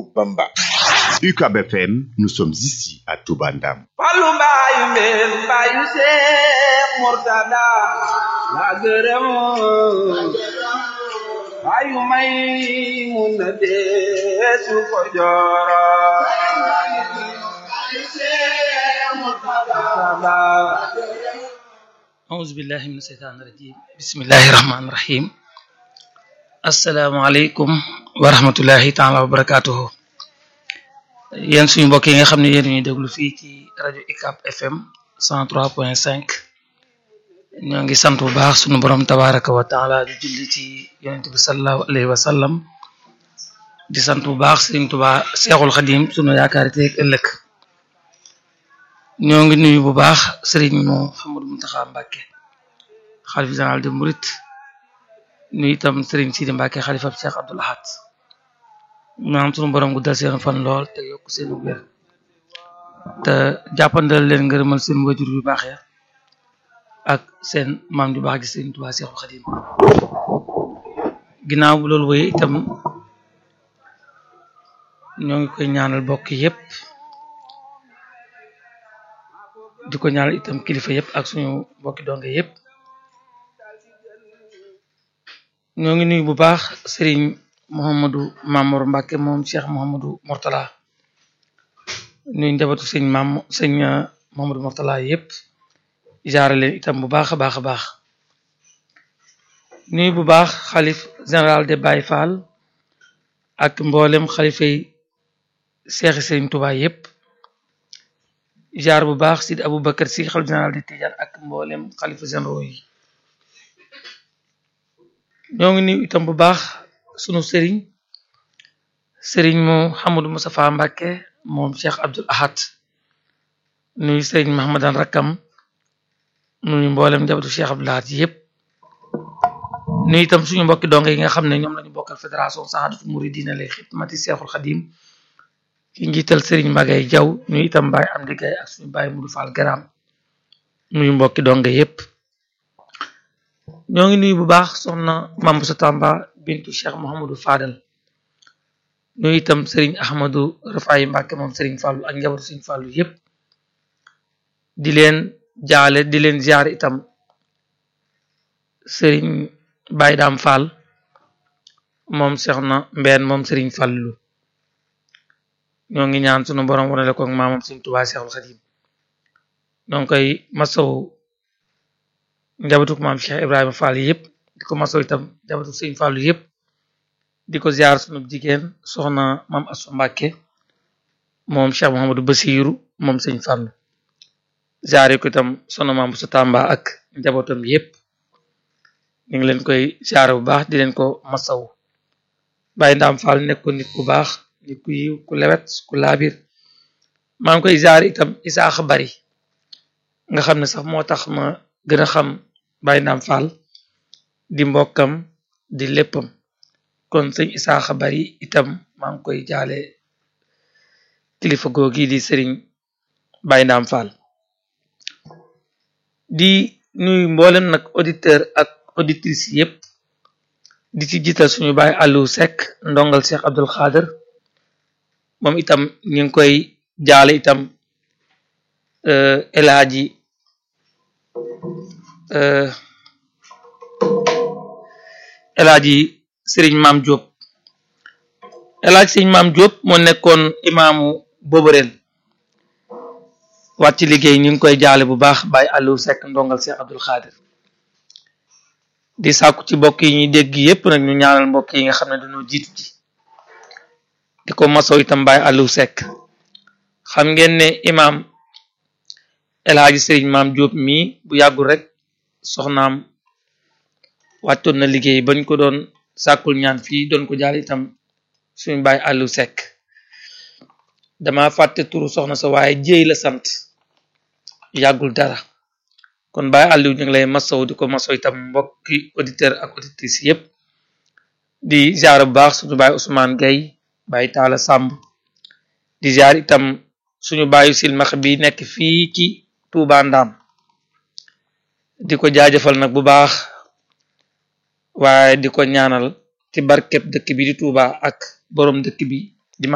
Bamba. UCAB FM, nous sommes ici à Touba Ndam. Fallu mbaayu mbeen mbaayu Seex Murtada la gërëm mbaayu may mun na deesu ko jooro أعوذ بالله من الشيطان الرجيم بسم الله الرحمن الرحيم السلام عليكم ورحمة الله تعالى وبركاته yéen suñu mbokk yi nga xam ne yéen ñuy déglu fii ci rajo UCAB FM 103.5 ñoo ngi sant bu baax suñu borom tabaraka wa taala di julli ci yonent bi sallallahu alayhi wa sallam di sant bu baax Sëriñ Tuubaa Seexul Xadim suñu yaakaari teeg ëllëg ñoo ngi nuyu bu baax Sëriñ Mouhamadou Mountakha Mbacké xalif général de Mouride nuyu itam Sëriñ Sidi Mbacké xalifa Cheikh Abdoul Ahad maanaam sunu borom gu dal seen fan lool te yokk seen wér te jàppandal leen ngërëmal seen wajur yu baax ya ak seen maam ju baax gi Sëriñ Tuubaa Seexul Xadim ginnaaw bu loolu wéy itam ñoo ngi koy ñaanal bokk yépp di ko ñaanal itam kilifa yépp ak suñu mbokki donge yépp ñoo ngi nuyu bu baax sëriñ Mouhamadou Mamour Mbacke moom Cheikh Mouhamadou Mortala nuyu njabootu sëñ Mam sëñ Mouhamadou Mortala yépp jaare leen itam bu baax a baax a baax nuyu bu baax xalif général de Baye Fall ak mboolem xalifa yi seexi sëriñ Touba yépp jaar bu baax Sidi Aboubacar si xalif général de Tidiane ak mboolem xalifa généraux yi ñoo ngi nuyu itam bu baax sunu sëriñ sëriñ Mouhamadou Moustapha Mbacké moom Cheikh Abdoul Ahad nuyu sëriñ Mahamadan Rakkam nuyu mboolem njabootu Cheikh Abdoul Ahad yépp nuyu itam suñu mbokki donge yi nga xam ne ñoom lañu bokkal fédération Sahadatou Mouridina li xidmati Cheikhul Khadim ki njiital sëriñ Magay Jaw nuyu itam Baye Amdi Gaye ak suñu Baye Mudu Fall Garam nuyu mbokki donge yépp ñoo ngi nuyu bu baax soxna Mame Bousso Tamba bintu Cheikh Mouhamadou Fadal nuyu itam Serigne Ahmadou Rafaay Mbacke moom Serigne Fallou ak njabootu Serigne Fallou yépp di leen jaale di leen ziar itam Serigne Baye Dam Fall moom Cheikh na Mbeen moom Serigne Fallou ñoo ngi ñaan sunu borom wanale ko ak maamam Serigne Touba Cheikhul Khadim ñoo ngi koy masaw njabootu maam Cheikh Ibrahima Fall yépp di ko masaw itam njabootu Serigne Fallou yépp di ko ziar sunu jigéen soxna maam Assou Mbacké moom Cheikh Mouhamadou Bassirou moom Serigne Fallou ziar ko itam soxna maam Bousso Tamba ak njabootam yépp ñu ngi leen koy ziar bu baax di leen ko masaw Baye Ndam Fall nekk ko nit ku baax nit ku yiw ku lewet ku laabir maa ngi koy ziar itam Isaaxa Bari nga xam ne sax moo tax ma gën a xam Baye Ndam Fall di mbokkam di léppam kon sëñ Isaaxa Bari itam maa ngi koy jaale kilifa googi di sëriñ Baye Ndam Fall di nuyu mboolem nag auditeur ak auditrice yépp di ci jiital suñu baay Aliou Seck ndongal Cheikh Abdoul Khader moom itam ñu ngi koy jaale itam El Hadji El Hadji Serigne Maam Diop El Hadji Serigne Maam Diop moo nekkoon imaamu Boborel wàcc liggéey ñu ngi koy jaale bu baax Baye Aliou Seck ndongal Cheikh Abdoul Khader di sàkku ci mbokk yi ñuy dégg yépp nag ñu ñaanal mbokk yi nga xam ne dañoo jiitu ji di ko masow itam Baye Aliou Seck xam ngeen ne imaam El Hadji Serigne Maam Diop mii bu yàggul rek soxnaam wàccoon na liggéey bañ ko doon sàkkul ñaan fii doon ko jaal itam suñu Baye Aliou Seck dama fàtte turu soxna sa waaye jéey la sant yàggul dara kon Baye Aliou ñu ngi lay masaw di ko masaw itam mbokki auditeur ak auditrice yépp di ziar bu baax suñu Baye Ousmane Gueye Baye Talla Samb di ziar itam suñu baayu silmax bi nekk fii ci Touba Ndam di ko jaajëfal nag bu baax waaye di ko ñaanal ci barkeb dëkk bi di Touba ak borom dëkk bi